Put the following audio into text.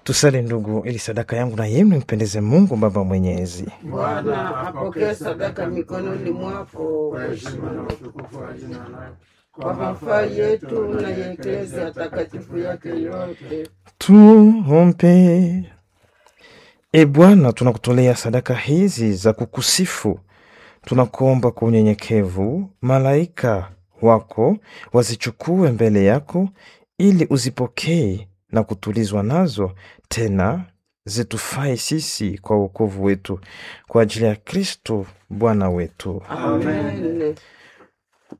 Tusali ndugu, ili sadaka yangu na yenu impendeze Mungu Baba Mwenyezi. Bwana apokee sadaka mikononi mwako kwa heshima na utukufu wa jina lako, kwa mafaa yetu na ya eklezia takatifu yake yote. Tuombe. E Bwana, tunakutolea sadaka hizi za kukusifu, tunakuomba kwa unyenyekevu, malaika wako wazichukue mbele yako, ili uzipokee na kutulizwa nazo, tena zitufai sisi kwa wokovu wetu, kwa ajili ya Kristo Bwana wetu. Amen.